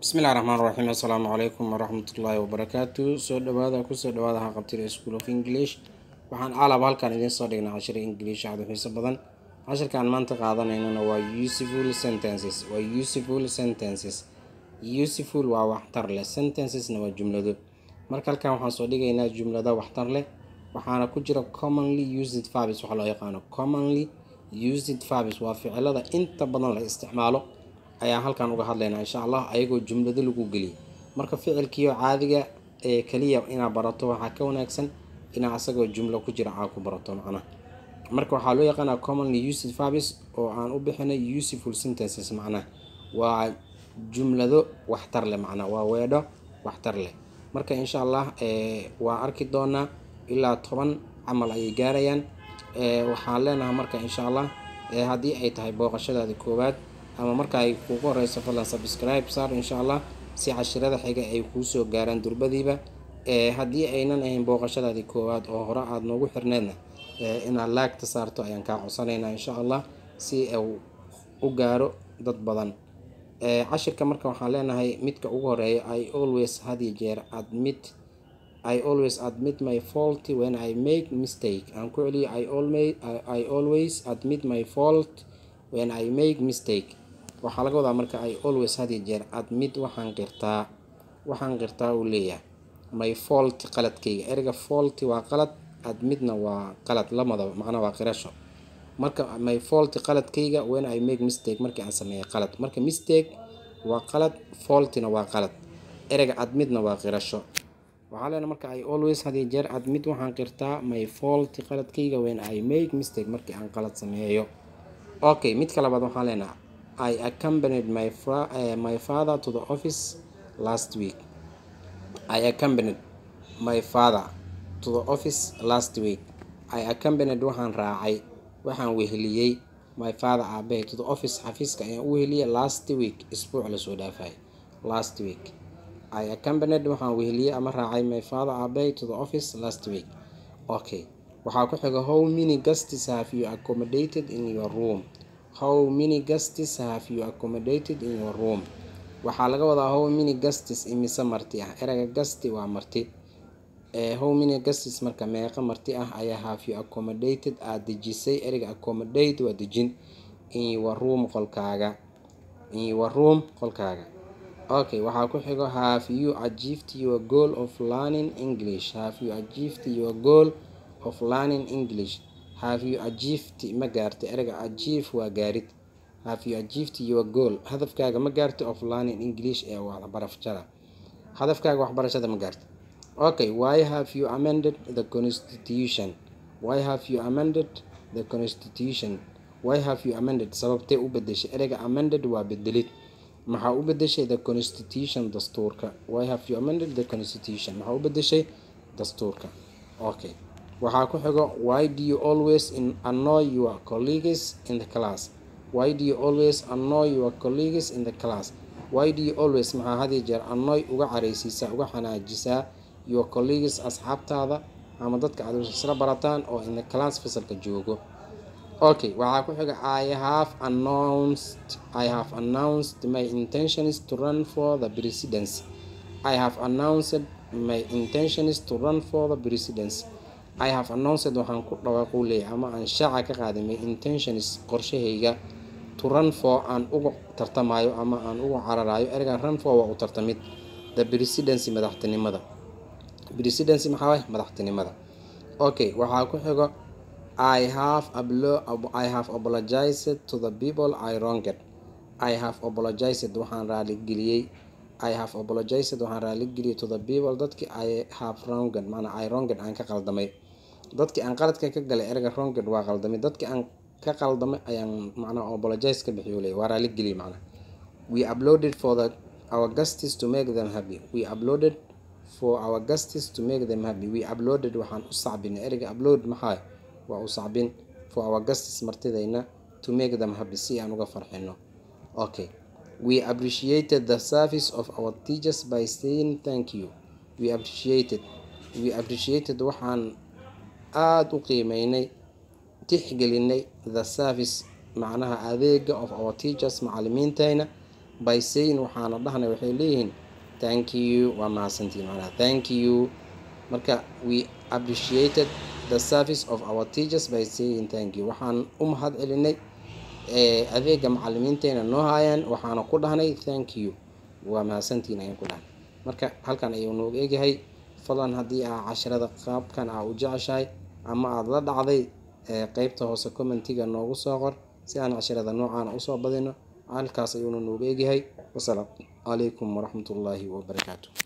bismillahi raxmaan raxiim assalaamu calaykum waraxmatullaahi wabarakaatu soo dhawaada kusoo dhawaada haqabtida school of english waxaan alab halkan idiin soo dhignay cashir english aad u xiiso badan cashirkaan maanta qaadanaynana waa useful sentences waa useful sentences useful waa waxtar leh sentencesna waa jumlado marka halkan waxaan soo dhigaynaa jumlada waxtar leh waxaana ku jira commonly used verbs waxaa loo yaqaano commonly used verbs waa ficilada inta badan la isticmaalo ayaan halkan uga hadlaynaa insha allah ayagoo jumlado lagu geliyay marka ficilkiio caadiga ee kaliya inaad barato waxaa ka wanaagsan inaa asagoo jumlo ku jira aa ku barato macnaha marka waxaa loo yaqaanaa commonly used verbs oo aan u bixinay useful sentences macnaha waa jumlado waxtar leh macnaha waa weedho waxtar leh marka insha allah waa arki doonaa ilaa toban camal ayay gaarayaan waxaan leenahay marka insha allah haddii ay tahay booqashadaada koowaad ama marka ay kugu horeyso fadlan subscribe saar insha allah si cashirada xiga ay kuu soo gaaraan durbadiiba haddii aynan ahayn booqashadaadii koowaad oo hore aada noogu xirneedna inaad laagta saarto ayaan kaa codsanaynaa insha allah si uu u gaaro dad badan cashirka marka waxaan leenahay midka ugu horeeya i always hadiyo jeer admit i always admit my fault when i make mistake aan ku celiyo i always admit my fault when i make mistake waxaa laga wadaa marka i always hadiyo jeer admit waxaan qirtaa waxaan qirtaa uu leeyahay my fault qaladkayga ereyga fault waa qalad admitna waa qalad lamadaba macnaa waa qirasho marka my fault qaladkayga when i make mistake markii aan sameeyay qalad marka mistake waa qalad faultina waa qalad ereyga admitna waa qirasho waxaa leena marka i always hadiyo jeer admit waxaan qirtaa my fault qaladkayga when i make mistake markii aan qalad sameeyo okay midka labaad waxaan leenaha i accompanied my, uh, my father to the office last week i accompanied my father to the office last week i accompanied waxaan raacay waxaan weheliyey my father aabahay to the office xafiiska ayaan u weheliyey last week isbuuc lasoo dhaafay last week i accompanied waxaan weheliyey ama raacay my father aabahay to the office last week okay waxaa ku xiga how many guests have you accommodated in your room how many guests have you accommodated in your room waxaa laga wadaa how many guests imise marti ah ereyga gasti waa marti how many guests marka meeqa marti ah ayaa have you accommodated aada dejisay ereyga accommodate waa dejin in your room qolkaaga in your room qolkaaga okay waxaa ku xigo have you achieved your goal of learning english have you achieved your goal of learning english have you achieved ma gaartay ereyga achieve waa gaarid have you achieved your goal hadafkaaga ma gaartay of learning english ee waxbarashada hadafkaaga waxbarashada ma gaartay okay why have you amended the constitution why have you amended the constitution why have you amended sababtee u bedeshay ereyga amended waa bedelid maxaa u bedeshay the constitution dastuurka why have you amended the constitution maxaa u bedeshay dastuurka okay waxaa ku xigo why do you always annoy your colleagues in the class why do you always annoy your colleagues in the class why do you always maxaa hadiyo jeer annoy uga careysiisaa uga xanaajisaa your colleagues asxaabtaada ama dadka aad isla barataan oo in the class fasalka joogo okay waxaa ku xiga i have announced i have announced my intentions to run for the presidency i have announced my intentions to run for the presidency i have announced waxaan ku dhawaaquu leeyahay ama aan shaaca ka qaaday my intentions qorshahayga to run for aan uga tartamayo ama aan uga cararayo ereygan run for waa u tartamid the presidency madaxtinimada presidency maxaa waay madaxtinimada okay waxaa ku xigo i have i have apologized to the people i wronged i have apologized waxaan raaligeliyey i have apologized waxaan raaligeliyey to the people dadkii i have wronged maanaa i wronged aan ka qaldamay dadkii aan qaladka ka galay ereyga wronged waa qaldamay dadkii aan ka qaldamay ayaan macnaa apologize ka bixiyo leey waa raaligeliyey macnaa we uploaded for the our guests to make them happy we uploaded for our guests to make them happy we uploaded waxaan u sacbinay ereyga upload maxaa waa u sacbin for our guests martidayna to make them happy si aan uga farxino okay we appreciated the service of our teachers by saying thank you we appreciated we appreciated waxaan aada u qiimeynay tixgelinay the service macnaha adeega of our teachers macalimiintayna by saying waxaana dhahnay waxay leeyihiin thank you waa mahadsantiin macnaha thank you marka we appreciated the service of our teachers by saying thank you waxaan u mahad celinay adeega macalimiinteena noo haayaan waxaana ku dhahnay thank you waa mahadsantiin ayaan ku dhahnay marka halkan ayuu noogu egyahay fadlan haddii aa casharada qaabkan aa u jeceshahay ama aada la dhacday qeybta hoose commentiga noogu soo qor si aan casharada noocaan usoo badino halkaas ayuuna noogu egyahay wasalaamu calaykum waraxmatullaahi wabarakaatu